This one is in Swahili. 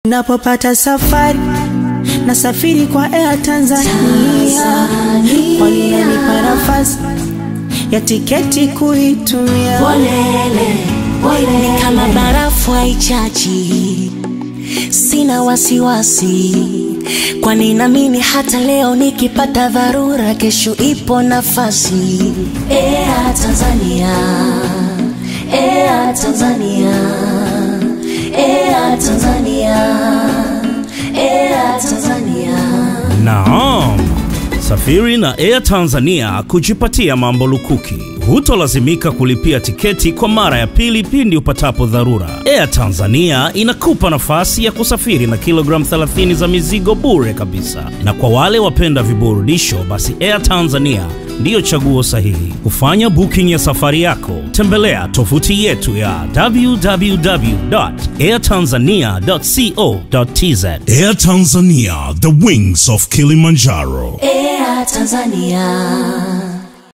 Napopata safari nasafiri kwa Air Tanzania, kwani inanipa nafasi ya tiketi kuitumia. Ni kama barafu haichachi, sina wasiwasi, kwani naamini hata leo nikipata dharura, kesho ipo nafasi. Air Tanzania, Air Tanzania, Air Tanzania, Air Tanzania. Naam, safiri na Air Tanzania kujipatia mambo lukuki. Hutolazimika kulipia tiketi kwa mara ya pili pindi upatapo dharura. Air Tanzania inakupa nafasi ya kusafiri na kilogramu 30 za mizigo bure kabisa, na kwa wale wapenda viburudisho, basi Air Tanzania ndiyo chaguo sahihi. Kufanya booking ya safari yako, tembelea tovuti yetu ya www.airtanzania.co.tz. Air Tanzania, the wings of Kilimanjaro. Air Tanzania.